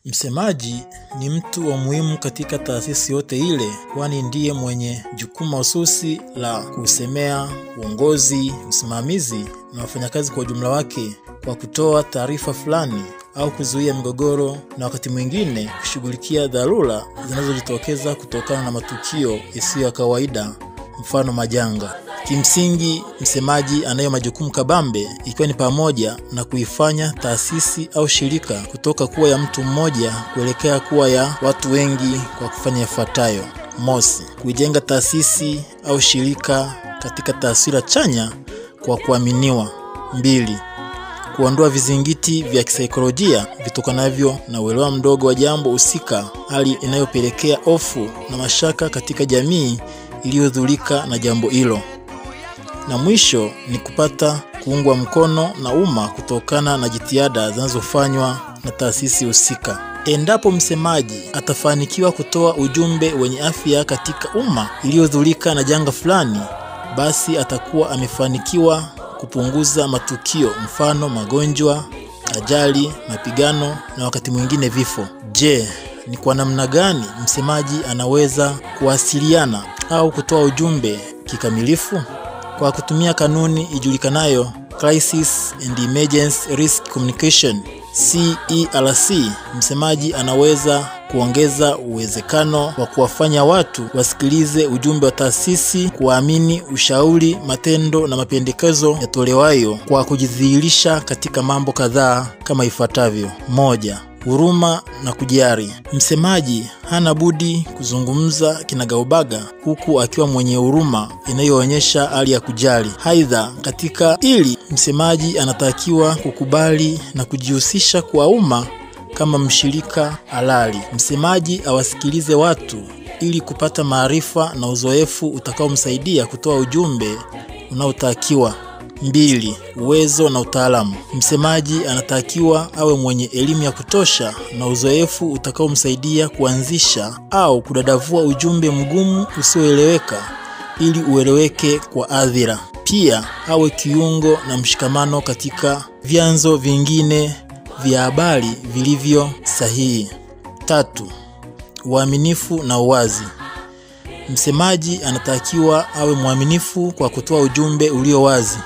Msemaji ni mtu wa muhimu katika taasisi yote ile, kwani ndiye mwenye jukumu mahususi la kusemea uongozi, usimamizi na wafanyakazi kwa ujumla wake, kwa kutoa taarifa fulani au kuzuia migogoro na wakati mwingine kushughulikia dharura zinazojitokeza kutokana na matukio yasiyo ya kawaida, mfano majanga. Kimsingi, msemaji anayo majukumu kabambe, ikiwa ni pamoja na kuifanya taasisi au shirika kutoka kuwa ya mtu mmoja kuelekea kuwa ya watu wengi kwa kufanya yafuatayo: mosi, kuijenga taasisi au shirika katika taswira chanya kwa kuaminiwa; mbili, kuondoa vizingiti vya kisaikolojia vitokanavyo na uelewa mdogo wa jambo husika, hali inayopelekea hofu na mashaka katika jamii iliyodhurika na jambo hilo na mwisho ni kupata kuungwa mkono na umma kutokana na jitihada zinazofanywa na taasisi husika. Endapo msemaji atafanikiwa kutoa ujumbe wenye afya katika umma iliyodhurika na janga fulani, basi atakuwa amefanikiwa kupunguza matukio, mfano magonjwa, ajali, mapigano na wakati mwingine vifo. Je, ni kwa namna gani msemaji anaweza kuwasiliana au kutoa ujumbe kikamilifu? Kwa kutumia kanuni ijulikanayo Crisis and Emergency Risk Communication CERC, msemaji anaweza kuongeza uwezekano wa kuwafanya watu wasikilize ujumbe wa taasisi, kuamini ushauri, matendo na mapendekezo yatolewayo kwa kujidhihirisha katika mambo kadhaa kama ifuatavyo: moja, huruma na kujali. Msemaji hana budi kuzungumza kinagaubaga huku akiwa mwenye huruma inayoonyesha hali ya kujali. Aidha, katika hili msemaji anatakiwa kukubali na kujihusisha kwa umma kama mshirika halali. Msemaji awasikilize watu ili kupata maarifa na uzoefu utakaomsaidia kutoa ujumbe unaotakiwa. Mbili, uwezo na utaalamu. Msemaji anatakiwa awe mwenye elimu ya kutosha na uzoefu utakaomsaidia kuanzisha au kudadavua ujumbe mgumu usioeleweka ili ueleweke kwa hadhira. Pia awe kiungo na mshikamano katika vyanzo vingine vya habari vilivyo sahihi. Tatu, uaminifu na uwazi. Msemaji anatakiwa awe mwaminifu kwa kutoa ujumbe ulio wazi.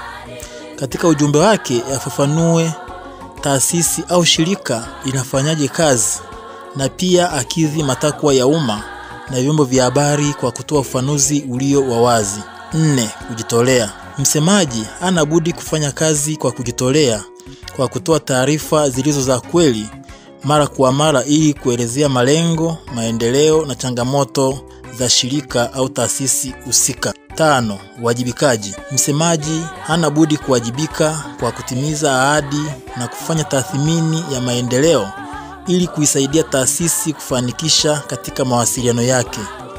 Katika ujumbe wake afafanue taasisi au shirika inafanyaje kazi na pia akidhi matakwa ya umma na vyombo vya habari kwa kutoa ufafanuzi ulio wa wazi. Nne, kujitolea. Msemaji hana budi kufanya kazi kwa kujitolea kwa kutoa taarifa zilizo za kweli mara kwa mara ili kuelezea malengo, maendeleo na changamoto za shirika au taasisi husika. Tano, uwajibikaji. Msemaji hana budi kuwajibika kwa kutimiza ahadi na kufanya tathmini ya maendeleo ili kuisaidia taasisi kufanikisha katika mawasiliano yake.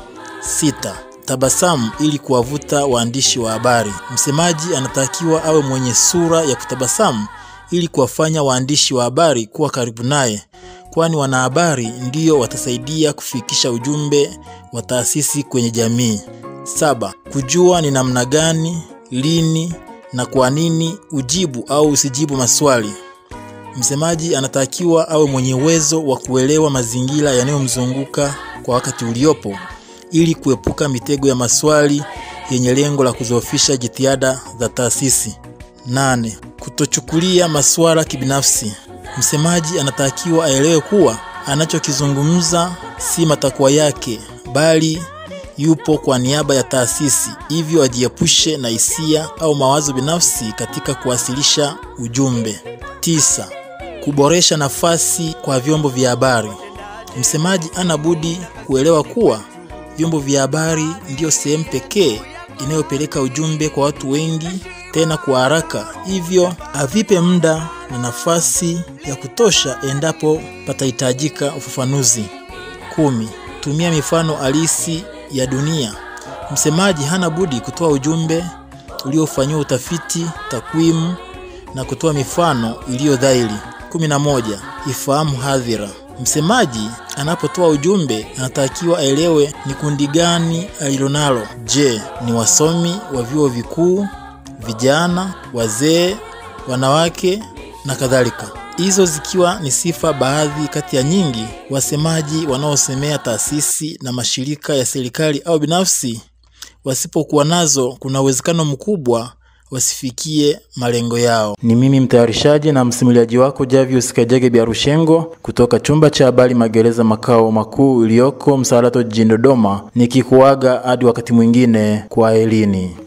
Sita, tabasamu ili kuwavuta waandishi wa habari. Msemaji anatakiwa awe mwenye sura ya kutabasamu ili kuwafanya waandishi wa habari kuwa karibu naye, kwani wanahabari ndiyo watasaidia kufikisha ujumbe wa taasisi kwenye jamii. Saba, kujua ni namna gani, lini na kwa nini ujibu au usijibu maswali. Msemaji anatakiwa awe mwenye uwezo wa kuelewa mazingira yanayomzunguka kwa wakati uliopo ili kuepuka mitego ya maswali yenye lengo la kuzoofisha jitihada za taasisi. Nane, kutochukulia masuala kibinafsi. Msemaji anatakiwa aelewe kuwa anachokizungumza si matakwa yake bali yupo kwa niaba ya taasisi, hivyo ajiepushe na hisia au mawazo binafsi katika kuwasilisha ujumbe. Tisa, kuboresha nafasi kwa vyombo vya habari. Msemaji ana budi kuelewa kuwa vyombo vya habari ndiyo sehemu pekee inayopeleka ujumbe kwa watu wengi tena kwa haraka, hivyo avipe muda na nafasi ya kutosha endapo patahitajika ufafanuzi. Kumi, tumia mifano halisi ya dunia. Msemaji hana budi kutoa ujumbe uliofanyiwa utafiti, takwimu na kutoa mifano iliyo dhahiri. kumi na moja, ifahamu hadhira. Msemaji anapotoa ujumbe anatakiwa aelewe ni kundi gani alilonalo. Je, ni wasomi wa vyuo vikuu, vijana, wazee, wanawake na kadhalika. Hizo zikiwa ni sifa baadhi kati ya nyingi, wasemaji wanaosemea taasisi na mashirika ya serikali au binafsi wasipokuwa nazo, kuna uwezekano mkubwa wasifikie malengo yao. Ni mimi mtayarishaji na msimuliaji wako Javius Kajage Biarushengo kutoka chumba cha habari Magereza makao makuu iliyoko Msalato jijini Dodoma, nikikuaga hadi wakati mwingine, kwa elini.